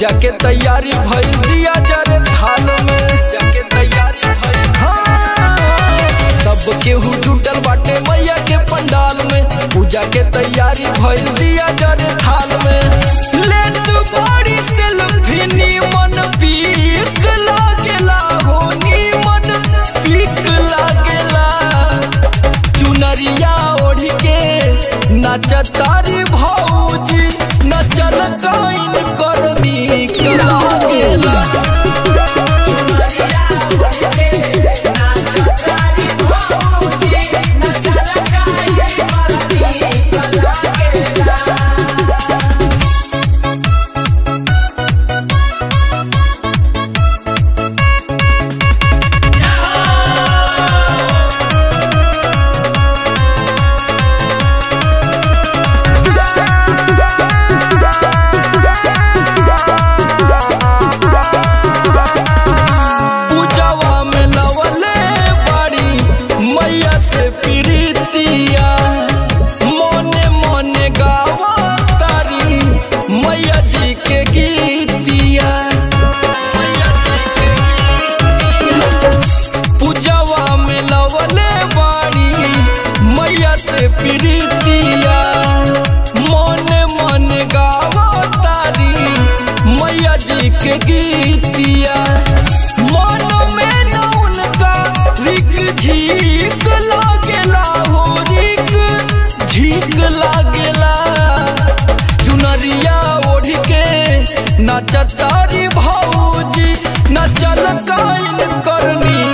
पूजा के तैयारी भइल दिया जरे थाल में जाके तैयारी भइल हाँ। सब केहू जुटल बाटे मैया के पंडाल में पूजा के तैयारी भइल दिया जरे थाल में ले तू बड़ी सेल्फी नीमन पीक लागेला हो नीमन पीक लागेला चुनरिया ओढ़ के नचतारी भौजी नचल काइन करनी लागेला पूजवा में लवले बाड़ी मैया से प्रीतिया मोने मोने गावा तारी मैया जी के गीतिया मैया जी के गीतिया पूजवा में लवले बाड़ी मैया से प्रीतिया मोने मोने गावा तारी मैया जी के गीतिया मन में न उनका रिक झीक लागेला हो रिक झीक लागेला चुनरिया ओढ़ के नचतारी भौजी नचल काइन करनी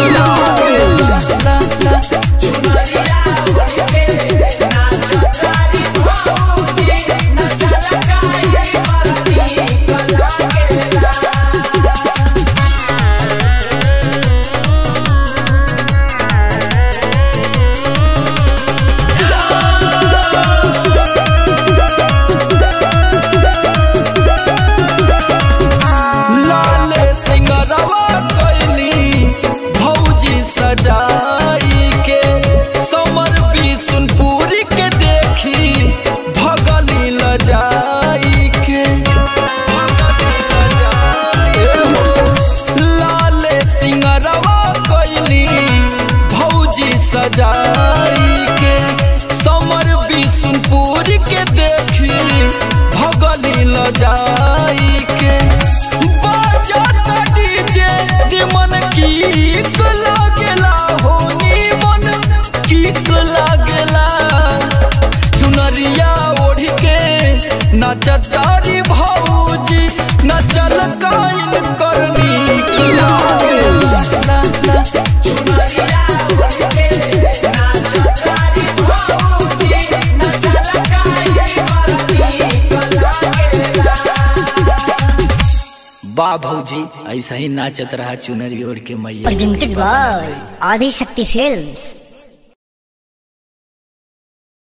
लागेला लाले सिंगरवा कैली भौजी सजाई के समर बिसुनपुरी के देखी भगली लजाई के भगली लजाई हो। लाले सिंगरवा कैली भौजी सजाई के समर बिसुनपुरी के देखी भगली लजाई के बाजाता डीजे निमन कीक लागेला हो निमन कीक लागेला चुनरिया ओढ़ के नचतारी भौजी नचल काइन करनी लागेला वाह भौजी ऐसा ही नाचत रहा चुनरी ओढ़ के मैया presented by Adi Shakti Films.